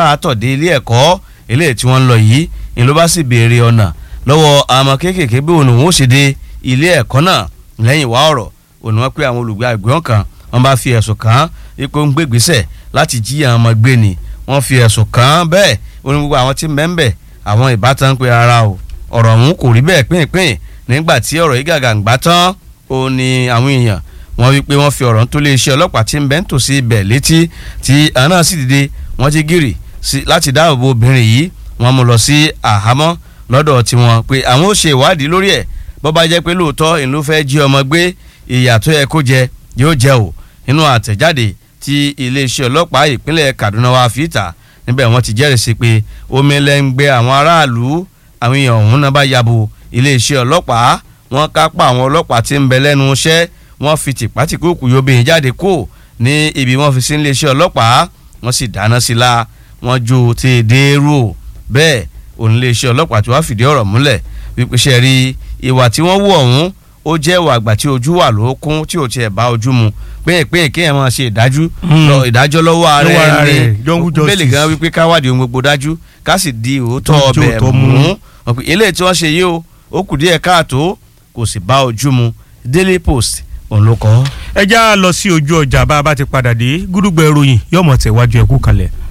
àtọ̀dé ilé ẹ̀kọ́ eléyìí tí wọ́n ń lọ yìí ni ló bá sì béèrè ọ̀nà lọ́wọ́ àwọn kéékèèké bí òun òun ó ṣe dé ilé ẹ̀kọ́ náà lẹ́yìn wá ọ̀rọ̀ òun wọ́n pé àwọn olùgbé àgbẹ̀wọ̀n kan wọ́n bá fi ẹ̀sùn kàn án ipò ń gbégbèsè láti jí àwọn ọmọ gbé ni wọ́n fi ẹ̀sùn kàn án bẹ́ẹ̀ òun gbogbo àwọn tí mẹ́ńbẹ̀ àwọn ìbátan pé ara o ọ̀rọ̀ ọ̀hún kò rí bẹ́ẹ̀ pínpín nígbà tí ọ̀rọ̀ yìí gàgà ń gbá tán ó ní àwọn èèyàn wọ́n wí pé wọ́n fi ọ̀rọ̀ tó lé iṣẹ́ ọlọ́pàá tí ń bẹ́ ń tòsí ibẹ̀ létí tí àwọn náà sì dìde wọ́n ti gírì láti dáàbò bo obìnrin yìí wọ́n mú lọ sí àhámọ́ lọ́dọ̀ tiwọn pé àwọn ó ṣe ìwádìí lórí ẹ̀ bó bá jẹ́ pé lóòótọ́ ìlú fẹ́ jí ọmọ gbé ìyà tó yẹ kó jẹ yóò jẹ o nínú àtẹ̀jáde tí iléeṣẹ́ ọlọ́pàá ìpínlẹ̀ Kaduna wá fi ìta níbẹ̀ wọ́n ti jẹ́rìí sí pé omi lẹ́ngbẹ́ àwọn aráàlú àwọn èèyàn ọ̀hún náà bá yabo iléeṣẹ́ ọlọ́pàá wọ́n kápá àwọn ọlọ́pàá tí ń bẹ lẹ́nu iṣẹ́ wọ́n fi tìpátìkúùkù yóbìnrin jáde kó ní ibi wọ́n fi sí iléeṣẹ́ ọlọ́pàá wọ́n sì dáná sí la wọ́n jó ti dèrò bẹ́ẹ̀ òun iléeṣẹ́ ọlọ́pàá tí wọ́n fìdí ọ̀rọ̀ múlẹ̀ wípé ṣe rí ìwà tí wọ́n wú ọ̀hún ó jẹ́ ìwà àgbà tí ojú wà lókun tí ò tiẹ̀ bá ojú mu pínyìnpínyìn kéèyàn máa ṣe ìdájú ìdájọ́ lọ́wọ́ ara ẹni bẹ́ẹ̀lì gan wípé káwádìí ohun gbogbo dájú ká sì di òótọ́ ọbẹ̀ mú eléyìí tí wọ́n ṣe yìí o ó kù díẹ̀ káàtó kò sì bá ojú mu Daily Post òun ló kọ. ẹ já lọ sí ojú ọjà bá a bá ti padà dé gúdúgbẹ ìròyìn yóò mọ̀ tẹ̀wájú ẹ̀kú kalẹ̀.